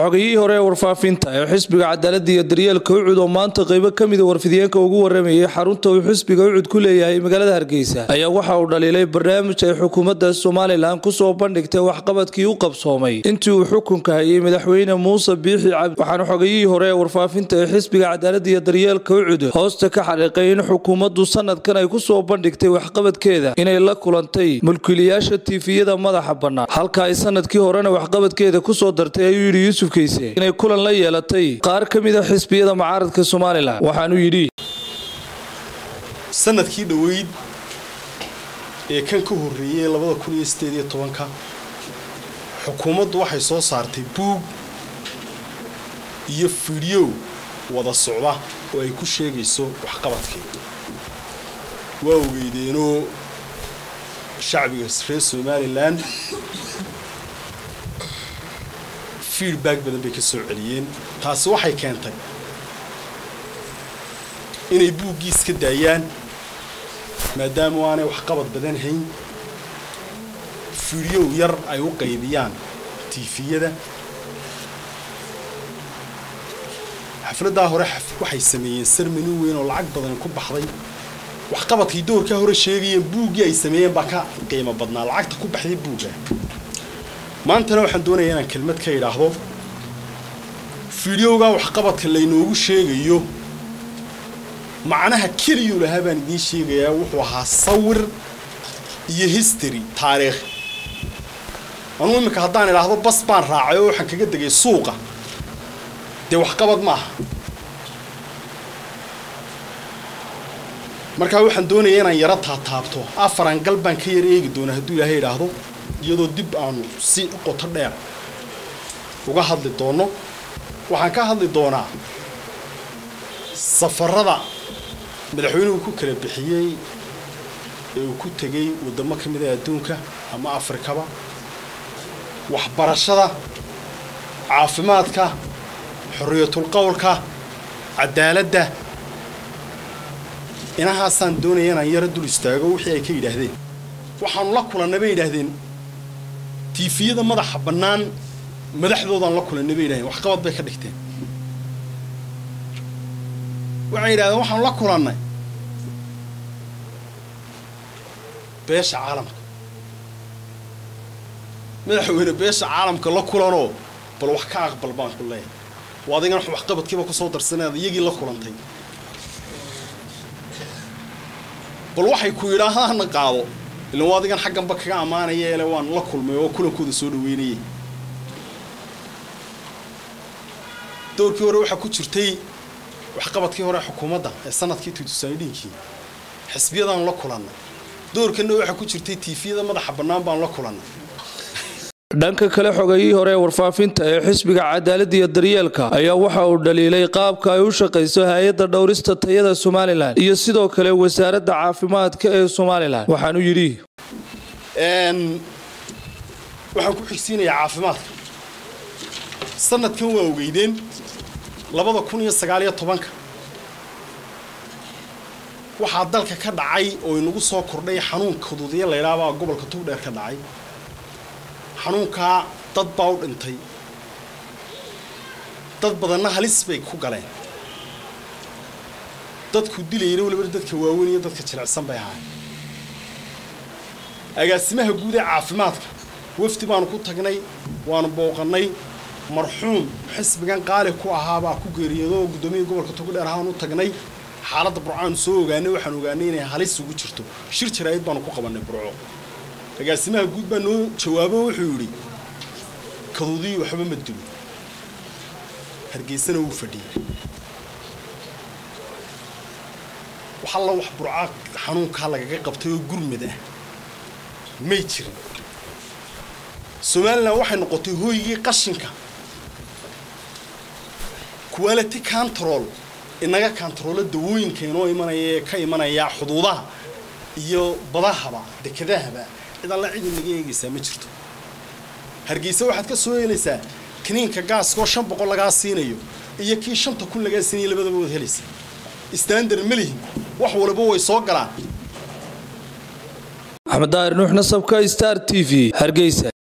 xogayihii hore ee warfaafinta ee xisbiga cadaaladda iyo daryeelka ucud oo maanta qaybo ka mida warfidiyeenka ugu waramayay xarunta uu xisbiga ucud ku leeyahay magaalada hargeysa ayaa waxa uu dhaliilay barnaamij ay xukuumadda somalilan kusoo bandhigtay waxqabadkii u qabsoomay intii uu xukunka hayay madaxweyne muuse biixi cabdi waxaana xogayihii hore ee warfaafinta ee xisbiga cadaaladda iyo daryeelka ucud hoosta ka xaqiiqay in xukuumaddu sanadkan ay kusoo bandhigtay waxqabadkeeda inay la kulantay mulkiilayaasha tiifiyada madaxa bannaan halka ay sanadkii horena waxqabadkeeda kusoo dartay ayuu yidhi yuusuf keyse inay kulan la yeelatay qaar ka mid a xisbiyada mucaaradka somalilan waxaanuu yidhi sanadkii dhoweyd ee kan ka horreeyey labada kun iyo sideed iyo tobanka xukuumaddu waxay soo saartay buug iyo fidhiyow wada socda oo ay ku sheegayso waxqabadkeeda waa ogeydeenoo shacbiga reer somalilan feedback badan bay ka soo celiyeen taasi waxay keentay inay buuggii iska daayaan maadaama aanay waxqabad badan hayn fidhiyow yar ay u qaybiyaan tiifiyada xafladdaa hore waxay sameeyeen sarmani weyn oo lacag badan ku baxday waxqabadkii doorkaa hore sheegayeen buuggii ay sameeyeen baa ka qiimo badnaa lacagta ku baxday buugga maantana waxaan doonayaa inaan kelmad ka idhaahdo fidhiyowgaa waxqabadka laynoogu sheegayo macnaha keliyuu lahaa baan idiin sheegayaa wuxuu ahaa sawir iyo history taariikh anuu iminka haddaan idhaahdo bas baan raacay oo waxaan kaga degay suuqa dee waxqabad maaha markaa waxaan doonayaa inaan yaro taataabto afaran gal baan ka yar eegi doonaa hadduu ilaahay idhaahdo iyadoo dib aanu si qoto dheer uga hadli doonno waxaan ka hadli doonaa safarada madaxweynuhu ku kala bixiyey ee uu ku tegey waddamo ka mid ah adduunka ama afrikaba waxbarashada caafimaadka xorriyatul qowlka cadaaladda inahaasaan doonaya inaan yaro dul istaago wixii ay ka yidhaahdeen waxaanu la kulannay bay yidhaahdeen tiifiyada madaxa bannaan madaxdoodaan la kulannay bay yidhahdeen waxqabad bay ka dhigteen waxay yidhahdeen waxaanu la kulannay beesha caalamka madaxweyne beesha caalamka la kulanoo bal wax ka aqbal baan ku leeyahay waa adigan waxqabadkiiba kusoo darsanaad iyagii la kulantay bal waxay ku yidhaahdaana qaado ilan waa adigan xagganba kaga ammaanaya ele waan la kulmay oo kulankooda soo dhaweynayay doorkii hore waxaa ku jirtay waxqabadkii hore xukuumadda ee sanadkii tuutusaanidhiinkii xisbiyadaan la kulannay doorkanna waxaa ku jirtay tiifiyada madaxa bannaan baan la kulannay dhanka kale xogayihii hore ee warfaafinta ee xisbiga cadaaladda iyo daryeelka ayaa waxa uu dhaliilay qaabka ay u shaqayso hay-adda dhowrista tayada somalilan iyo sidoo kale wasaaradda caafimaadka ee somalilan waxaanuu yidhi waxaan ku xigsiinayaa caafimaadka sanadkan waa ogeydeen labada kun iyo sagaaliyo tobanka waxaa dalka ka dhacay oo inagu soo kordhay xanuunka huduudiya laydhaabaa gobolka tugdheer ka dhacay xanuunkaa dad baa u dhintay dad badanna halis bay ku galeen dadku dilayna waliba dadka waaweyn iyo dadka jilicsan bay ahaay agaasimaha guud ee caafimaadka wafdi baanu ku tagnay waanu booqannay marxuum xisbigan qaali ku ahaabaa ku geeriyoodo oo guddoomiya gobolka togdheer ahaan u tagnay xaaladda burcaanu soo ogaanay waxaan ogaanay inay halis ugu jirto shir jaraa'id baanu ku qabannay burco agaasimaha guud baa noo jawaabo wuxuu yidhi kaduudii waxba ma dilo hargeysana wuu fadhiyey wax alla wax burca xanuunkaa lagaga qabtay oo gurmad ah may jirin somalilan waxay noqotay hooygii qashinka quality control inaga kantaroolo dawooyinka inoo imanaya ee ka imanaya xuduudaha iyo badahaba dekedahaba cid alla cid inaga eegaysaa ma jirto hargeysa waxaad ka soo helaysaa kiniinka gaaskaoo shan boqol lagaa siinayo iyo kii shanta kun lagaa siinayo labadaba waad helaysaa standard ma lihin wax waliba way soo galaan axmed daahir nuux nasabka star t v hargeysa